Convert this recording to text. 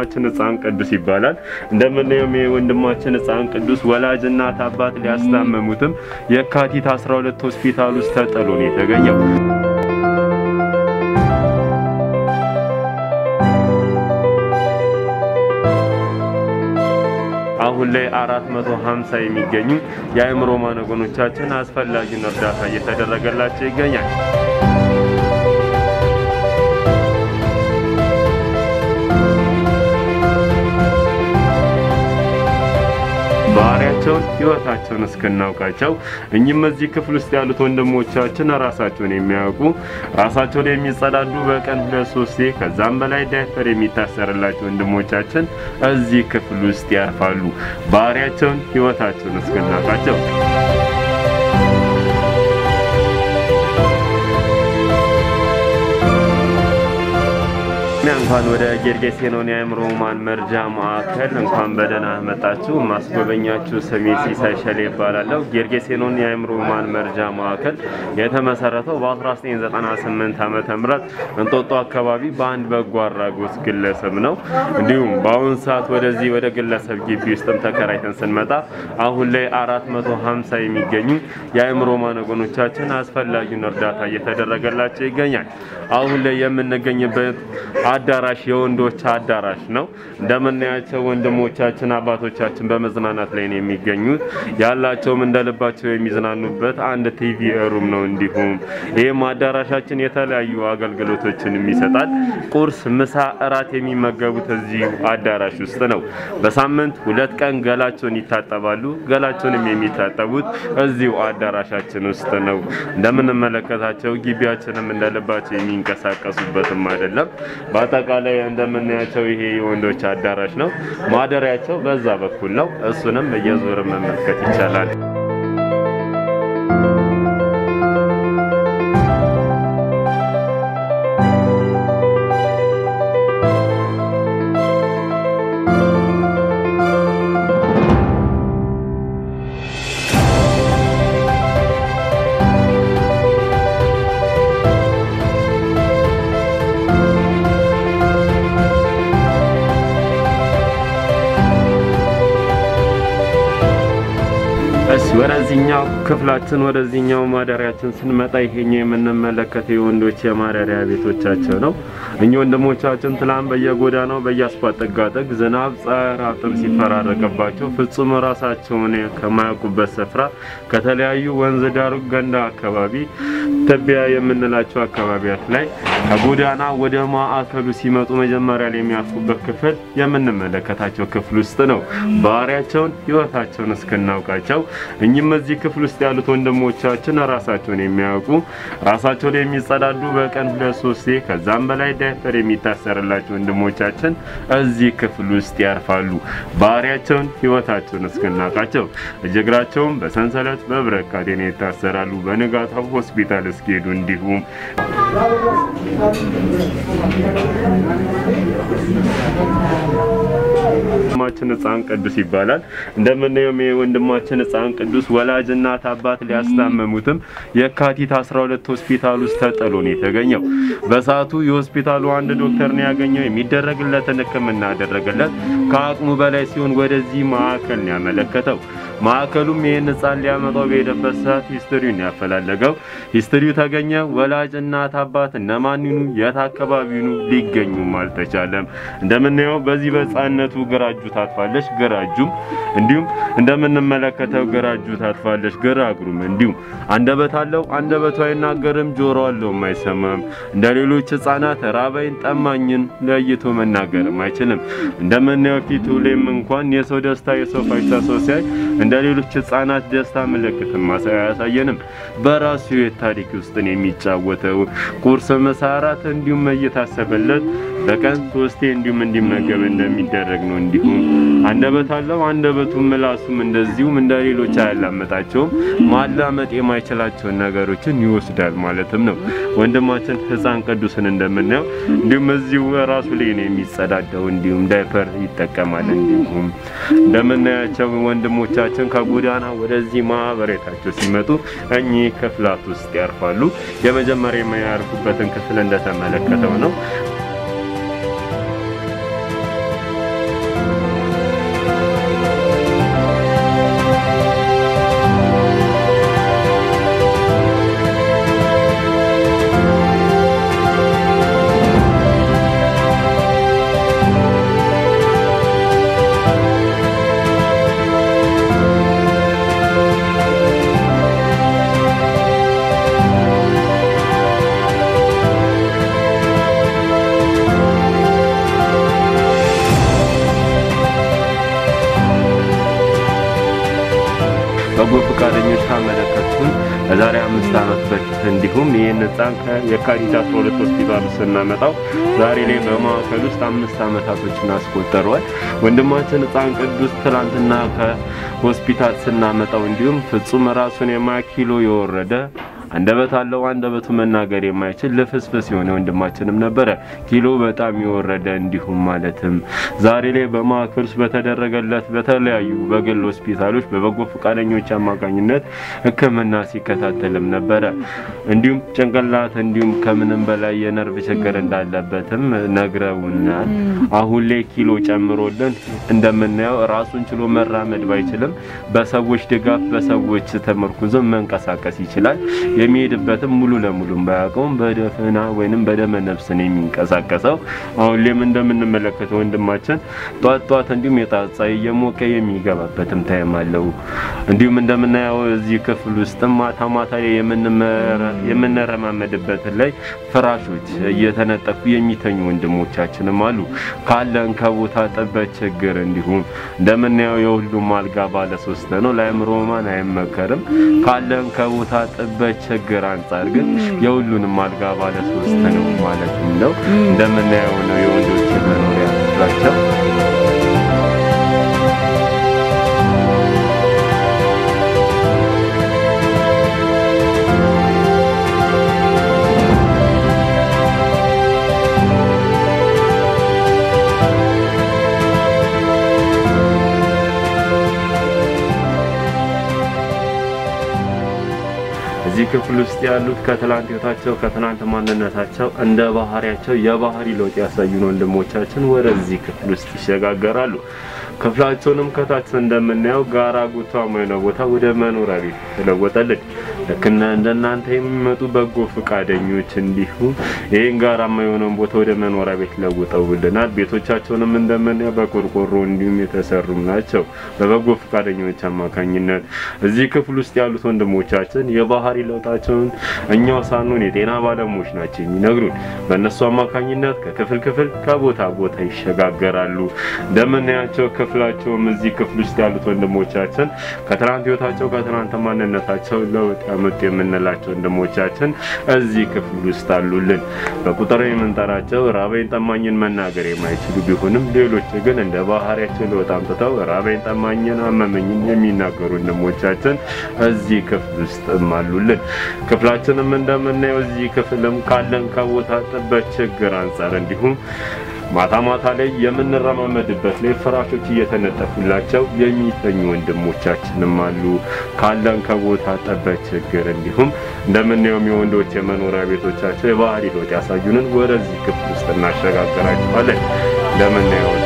ወንድማችን ሕፃን ቅዱስ ይባላል። እንደምናየውም የወንድማችን ሕፃን ቅዱስ ወላጅ እናት አባት ሊያስታመሙትም የካቲት 12 ሆስፒታል ውስጥ ተጥሎ ነው የተገኘው። አሁን ላይ 450 የሚገኙ የአእምሮ ማነጎኖቻችን አስፈላጊውን እርዳታ እየተደረገላቸው ይገኛል። ባህሪያቸውን ህይወታቸውን እስክናውቃቸው እኚህም እዚህ ክፍል ውስጥ ያሉት ወንድሞቻችን ራሳቸውን የሚያውቁ ራሳቸውን የሚጸዳዱ በቀን ሁለት ሶስቴ ከዛም በላይ ዳይፐር የሚታሰርላቸው ወንድሞቻችን እዚህ ክፍል ውስጥ ያርፋሉ። ባህሪያቸውን ህይወታቸውን እስክናውቃቸው እንኳን ወደ ጌርጌሴኖን የአእምሮ ህሙማን መርጃ ማዕከል እንኳን በደህና መጣችሁ። ማስጎበኛችሁ ስሜ ሲሳይ ሸሌ ይባላለሁ። ጌርጌሴኖን የአእምሮ ህሙማን መርጃ ማዕከል የተመሰረተው በ1998 ዓመተ ምህረት እንጦጦ አካባቢ በአንድ በጎ አድራጎት ግለሰብ ነው። እንዲሁም በአሁኑ ሰዓት ወደዚህ ወደ ግለሰብ ግቢ ውስጥም ተከራይተን ስንመጣ አሁን ላይ 450 የሚገኙ የአእምሮ ማነጎኖቻችን አስፈላጊውን እርዳታ እየተደረገላቸው ይገኛል። አሁን ላይ የምንገኝበት አዳራሽ የወንዶች አዳራሽ ነው። እንደምናያቸው ወንድሞቻችን አባቶቻችን በመዝናናት ላይ ነው የሚገኙት። ያላቸውም እንደልባቸው የሚዝናኑበት አንድ ቲቪ ሩም ነው። እንዲሁም ይህም አዳራሻችን የተለያዩ አገልግሎቶችን ይሰጣል። ቁርስ፣ ምሳ፣ እራት የሚመገቡት እዚሁ አዳራሽ ውስጥ ነው። በሳምንት ሁለት ቀን ገላቸውን ይታጠባሉ። ገላቸውንም የሚታጠቡት እዚሁ አዳራሻችን ውስጥ ነው። እንደምንመለከታቸው ግቢያችንም እንደልባቸው የሚንቀሳቀሱበትም አይደለም። በአጠቃላይ እንደምናያቸው ይሄ የወንዶች አዳራሽ ነው። ማደሪያቸው በዛ በኩል ነው። እሱንም እየዞር መመልከት ይቻላል። እሺ ወደዚህኛው ክፍላችን ወደዚህኛው ማደሪያችን ስንመጣ ይሄኛው የምንመለከተው የወንዶች የማደሪያ ቤቶቻቸው ነው። እኚህ ወንድሞቻችን ትላንት በየጎዳናው በየአስፋልት ጥጋጥግ ዝናብ፣ ፀሐይ፣ ራብጥም ሲፈራረቅባቸው ፍጹም ራሳቸውን ከማያውቁበት ስፍራ ከተለያዩ ወንዝ ዳር ገንዳ አካባቢ ትቢያ የምንላቸው አካባቢያት ላይ ከጎዳና ወደ ማዕከሉ ሲመጡ መጀመሪያ ላይ የሚያርፉበት ክፍል የምንመለከታቸው ክፍል ውስጥ ነው። ባህሪያቸውን ህይወታቸውን እስክናውቃቸው እኚህም እዚህ ክፍል ውስጥ ያሉት ወንድሞቻችን ራሳቸውን የሚያውቁ ራሳቸውን የሚጸዳዱ በቀን ሁለት ሶስቴ ከዛም በላይ ዳይፐር የሚታሰርላቸው ወንድሞቻችን እዚህ ክፍል ውስጥ ያርፋሉ። ባህሪያቸውን ህይወታቸውን እስክናውቃቸው እጅግራቸውም በሰንሰለት በብረት ካቴና ይታሰራሉ። በንጋታው ሆስፒታል እስኪሄዱ እንዲሁም ወንድማችን ሕፃን ቅዱስ ይባላል። እንደምናየው የወንድማችን ሕፃን ቅዱስ ወላጅ እናት አባት ሊያስታመሙትም የካቲት 12 ሆስፒታል ውስጥ ተጥሎ ነው የተገኘው። በሰዓቱ የሆስፒታሉ አንድ ዶክተር ነው ያገኘው። የሚደረግለትን ሕክምና ያደረገለት ከአቅሙ በላይ ሲሆን ወደዚህ ማዕከል ነው ያመለከተው። ማዕከሉም ይህን ሕፃን ሊያመጣው በሄደበት ሰዓት ሂስትሪውን ያፈላለገው ሂስትሪው ተገኘ። ወላጅ እናት አባት እነማን ይኑ የት አካባቢ ይኑ ሊገኙም አልተቻለም። እንደምናየው በዚህ በሕፃንነቱ ግራ እጁ ታጥፋለች፣ ግራ እጁም እንዲሁም እንደምንመለከተው ግራ እጁ ታጥፋለች፣ ግራ እግሩም እንዲሁም አንደበት አለው፣ አንደበቱ አይናገርም፣ ጆሮ አለውም አይሰማም። እንደ ሌሎች ሕፃናት ራበይን ጠማኝን ለይቶ መናገርም አይችልም። እንደምናየው ፊቱ ላይም እንኳን የሰው ደስታ የሰው ፈገግታ ሰው ሲያይ እንደ ሌሎች ሕፃናት ደስታ ምልክትም አያሳየንም። በራሱ የህይወት ታሪክ ውስጥ ነው የሚጫወተው። ቁርስ፣ ምሳ፣ እራት እንዲሁም እየታሰበለት በቀን ሶስቴ እንዲሁም እንዲመገብ እንደሚደረግ ነው። እንዲሁም አንደበት አለው። አንደበቱም ምላሱም እንደዚሁም እንደ ሌሎች አያላመጣቸውም። ማላመጥ የማይችላቸውን ነገሮችን ይወስዳል ማለትም ነው። ወንድማችን ሕፃን ቅዱስን እንደምናየው እንዲሁም እዚሁ ራሱ ላይ ነው የሚጸዳዳው። እንዲሁም ዳይፐር ይጠቀማል። እንዲሁም እንደምናያቸው ወንድሞቻችን ከጎዳና ወደዚህ ማህበሬታቸው ሲመጡ እኚህ ክፍላት ውስጥ ያርፋሉ። የመጀመሪያ የሚያርፉበትን ክፍል እንደተመለከተው ነው። ፈቃደኞች ካመለከቱን ከዛሬ አምስት ዓመት በፊት እንዲሁም ይህን ህፃን ከየካቲት 12 ሆስፒታል ስናመጣው ዛሬ ላይ በማዕከል ውስጥ አምስት ዓመታቶችን አስቆጠረዋል። ወንድማችን ህፃን ቅዱስ ትላንትና ከሆስፒታል ስናመጣው እንዲሁም ፍጹም ራሱን የማያ ኪሎ የወረደ አንደበት አለው። አንደበቱ መናገር የማይችል ልፍስፍስ የሆነ ወንድማችንም ነበረ። ኪሎ በጣም የወረደ እንዲሁም ማለትም ዛሬ ላይ በማዕከል ውስጥ በተደረገለት በተለያዩ በግል ሆስፒታሎች በበጎ ፈቃደኞች አማካኝነት ሕክምና ሲከታተልም ነበረ። እንዲሁም ጭንቅላት እንዲሁም ከምንም በላይ የነርቭ ችግር እንዳለበትም ነግረውናል። አሁን ላይ ኪሎ ጨምሮልን እንደምናየው ራሱን ችሎ መራመድ ባይችልም በሰዎች ድጋፍ በሰዎች ተመርኩዞ መንቀሳቀስ ይችላል። የሚሄድበትም ሙሉ ለሙሉ ባያውቀውም በደፈና ወይንም በደመ ነፍስ ነው የሚንቀሳቀሰው። አሁን ላይም እንደምንመለከተው ወንድማችን ጧት ጧት እንዲሁም የጣጻ እየሞቀ የሚገባበትም ታይም አለው። እንዲሁም እንደምናየው እዚህ ክፍል ውስጥም ማታ ማታ ላይ የምንረማመድበት ላይ ፍራሾች እየተነጠፉ የሚተኙ ወንድሞቻችንም አሉ። ካለን ከቦታ ጥበት ችግር እንዲሁም እንደምናየው የሁሉም አልጋ ባለ ሶስት ነው። ለአእምሮ ማን አይመከርም። ካለን ከቦታ ጥበት ችግር አንጻር ግን የሁሉንም አልጋ ባለ ሶስት ነው ማለትም ነው። እንደምናየው ነው የወንዶች መኖሪያ ክፍላቸው። እዚህ ክፍል ውስጥ ያሉት ከትላንት ህይወታቸው ከትናንት ማንነታቸው እንደ ባህሪያቸው የባህሪ ለውጥ ያሳዩን ወንድሞቻችን ወደዚህ ክፍል ውስጥ ይሸጋገራሉ። ክፍላቸውንም ከታች እንደምናየው ጋራ ጉቷማ የሆነ ቦታ ወደ መኖሪያ ቤት ተለወጠልን። ልክ እንደናንተ የሚመጡ በጎ ፈቃደኞች እንዲሁም ይህን ጋራማ የሆነውን ቦታ ወደ መኖሪያ ቤት ለውጠውልናል። ቤቶቻቸውንም እንደምናየው በቆርቆሮ እንዲሁም የተሰሩም ናቸው በበጎ ፈቃደኞች አማካኝነት። እዚህ ክፍል ውስጥ ያሉት ወንድሞቻችን የባህሪ ለውጣቸውን እኛው ሳንሆን የጤና ባለሙያዎች ናቸው የሚነግሩን። በእነሱ አማካኝነት ከክፍል ክፍል ከቦታ ቦታ ይሸጋገራሉ። እንደምናያቸው ክፍላቸውም እዚህ ክፍል ውስጥ ያሉት ወንድሞቻችን ከትናንት ህይወታቸው ከትናንት ማንነታቸው ለውጥ ያመጡ የምንላቸው ወንድሞቻችን እዚህ ክፍል ውስጥ አሉልን። በቁጥር የምንጠራቸው ራበኝ ጠማኝን መናገር የማይችሉ ቢሆንም ሌሎች ግን እንደ ባህሪያቸው ለውጥ አምጥተው ራበኝ ጠማኝን አመመኝን የሚናገሩ ወንድሞቻችን እዚህ ክፍል ውስጥም አሉልን። ክፍላችንም እንደምናየው እዚህ ክፍልም ካለን ከቦታ ጥበት ችግር አንጻር እንዲሁም ማታ ማታ ላይ የምንረማመድበት ላይ ፍራሾች እየተነጠፉላቸው የሚተኙ ወንድሞቻችንም አሉ። ካለን ከቦታ ጠበት ችግር እንዲሁም እንደምናየውም የወንዶች የመኖሪያ ቤቶቻቸው የባህሪ ለውጥ ያሳዩንን ወደዚህ ክፍል ውስጥ እናሸጋግራቸዋለን። እንደምናየው